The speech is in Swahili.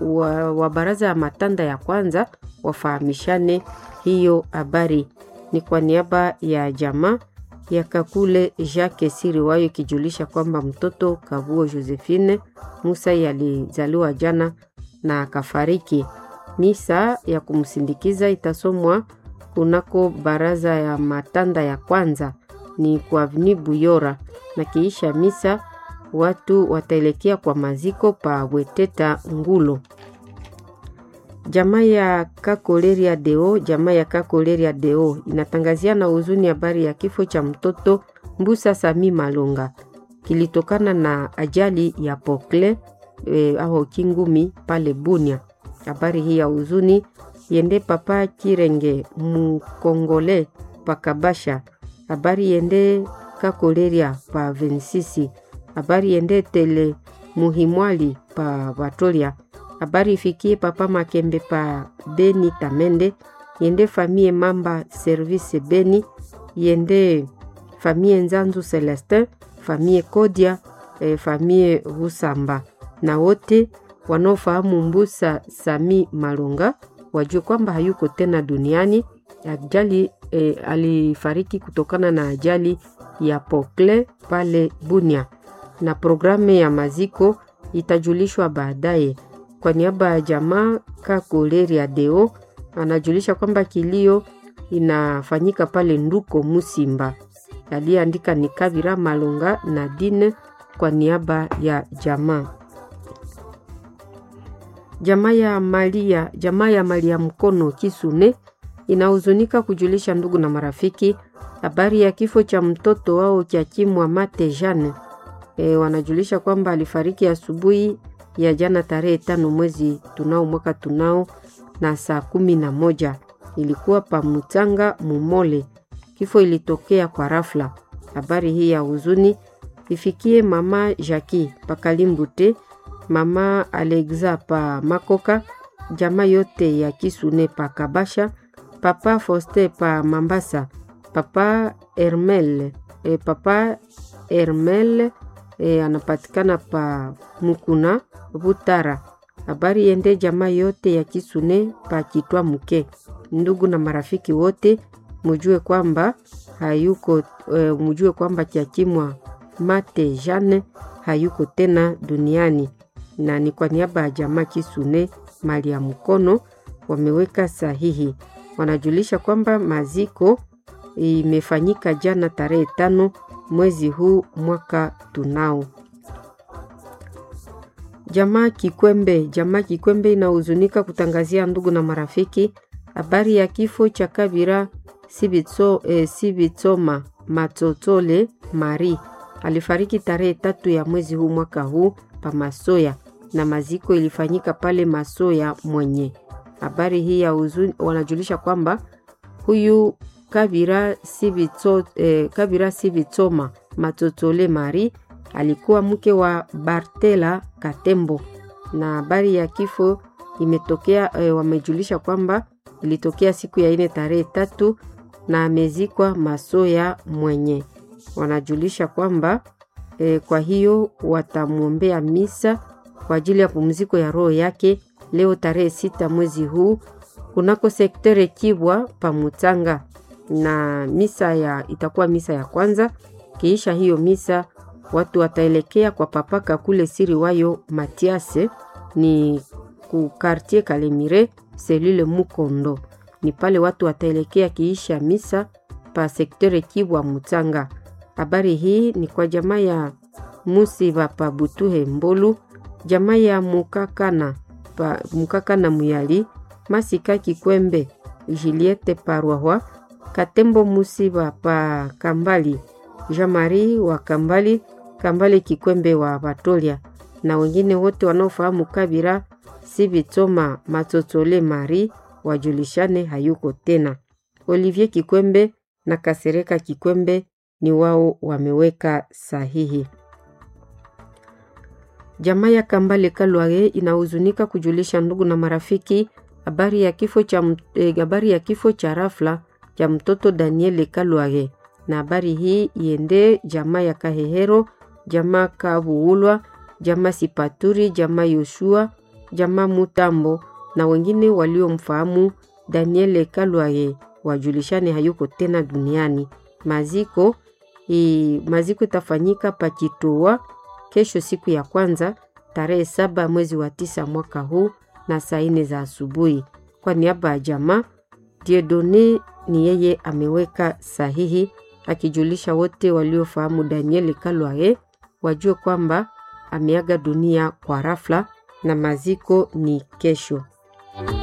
wa, wa baraza ya matanda ya kwanza wafahamishane hiyo habari. Ni kwa niaba ya jamaa ya Kakule Jacques Siriwayo ikijulisha kwamba mtoto Kavuo Josephine Musa alizaliwa jana na akafariki. Misa ya kumsindikiza itasomwa kunako baraza ya matanda ya kwanza ni kwa Avenue Buyora, na kiisha misa watu wataelekea kwa maziko pa Weteta Ngulo. Jamaa ya Kakoleria Deo, jamaa ya Kakoleria Deo inatangazia na huzuni habari ya kifo cha mtoto Mbusa Sami Malonga kilitokana na ajali ya pokle e, au kingumi pale Bunia. Habari hii ya huzuni yende papa Kirenge Mukongole pakabasha. Habari yende Kakoleria pa Vensisi. Habari yende tele Muhimwali pa Batolia habari ifikie papa Makembe pa Beni Tamende, yende famie Mamba Service Beni, yende famie Nzanzu Celestin, famie Kodia, eh, famie Rusamba na wote wanaofahamu Mbusa Sami Malonga wajue kwamba hayuko tena duniani. Ajali eh, alifariki kutokana na ajali ya pokle pale Bunia, na programu ya maziko itajulishwa baadaye. Kwa niaba ya jamaa Kakoleria Deo anajulisha kwamba kilio inafanyika pale Nduko Musimba. Aliyeandika ni Kavira Malonga na Dine kwa niaba ya jamaa. Jamaa ya Malia, jamaa ya Malia Mkono Kisune inahuzunika kujulisha ndugu na marafiki habari ya kifo cha mtoto wao Kiakimwa Mate Jane. E, wanajulisha kwamba alifariki asubuhi ya jana tarehe tano mwezi tunao mwaka tunao na saa kumi na moja ilikuwa pa Mutanga Mumole. Kifo ilitokea kwa rafla. Habari hii ya huzuni ifikie mama Jaki Pakalimbute, mama Alexa pa Makoka, jamaa yote ya Kisune pa Kabasha, papa Foste pa Mambasa, papa Hermel, e, papa Hermel e, anapatikana pa Mukuna Butara. Habari yende jamaa yote ya Kisune pa Kitwa Muke. Ndugu na marafiki wote mujue kwamba hayuko e, mujue kwamba Kiakimwa Mate Jane hayuko tena duniani, na ni kwa niaba ya jamaa Kisune mali ya mkono wameweka sahihi. Wanajulisha kwamba maziko imefanyika jana tarehe tano mwezi huu mwaka tunao. Jamaa Kikwembe, jamaa Kikwembe inahuzunika kutangazia ndugu na marafiki habari ya kifo cha Kabira Sibitso, eh, Sibitsoma Matotole Mari alifariki tarehe tatu ya mwezi huu mwaka huu pa Masoya na maziko ilifanyika pale Masoya mwenye. Habari hii ya huzuni, wanajulisha kwamba huyu Kabira Sibitso, eh, Kabira Sibitsoma Matotole Mari alikuwa mke wa Bartela Katembo, na habari ya kifo imetokea e, wamejulisha kwamba ilitokea siku ya ine tarehe tatu na amezikwa Masoya mwenye. Wanajulisha kwamba e, kwa hiyo watamwombea misa kwa ajili ya pumziko ya roho yake leo tarehe sita mwezi huu kunako sektere Kibwa Pamutanga, na misa ya itakuwa misa ya kwanza. Kiisha hiyo misa watu wataelekea kwa papaka kule siri wayo Matiase ni ku quartier Kalemire selule Mukondo, ni pale watu wataelekea kiisha misa pa sektere Kibwa Mutanga. Habari hii ni kwa jamaa ya Musiba pa Butuhe Mbolu, jamaa ya Mukakana pa Mukakana Muyali, Masika Kikwembe, Juliette Parwahwa, Katembo Musiba pa Kambali, Jean-Marie wa Kambali, Kambale Kikwembe wa Batolia na wengine wote wanaofahamu Kabira Sibitsoma Matotole Mari wajulishane hayuko tena. Olivier Kikwembe na Kasereka Kikwembe ni wao wameweka sahihi. Jamaa ya Kambale Kalwage inahuzunika kujulisha ndugu na marafiki habari ya kifo cha eh, habari ya kifo cha rafla cha mtoto Daniel Kalwage, na habari hii iende jamaa ya Kahehero, jamaa Kabuulwa, jamaa Sipaturi, jamaa Yoshua jamaa Mutambo na wengine waliomfahamu Daniel Kalwaye wajulishane hayuko tena duniani. Maziko i, maziko itafanyika Pakitoa kesho siku ya kwanza tarehe saba mwezi wa tisa mwaka huu na saa nne za asubuhi. Kwa niaba ya jamaa Diedone ni yeye ameweka sahihi akijulisha wote waliofahamu Daniel Kalwaye wajue kwamba ameaga dunia kwa rafla na maziko ni kesho.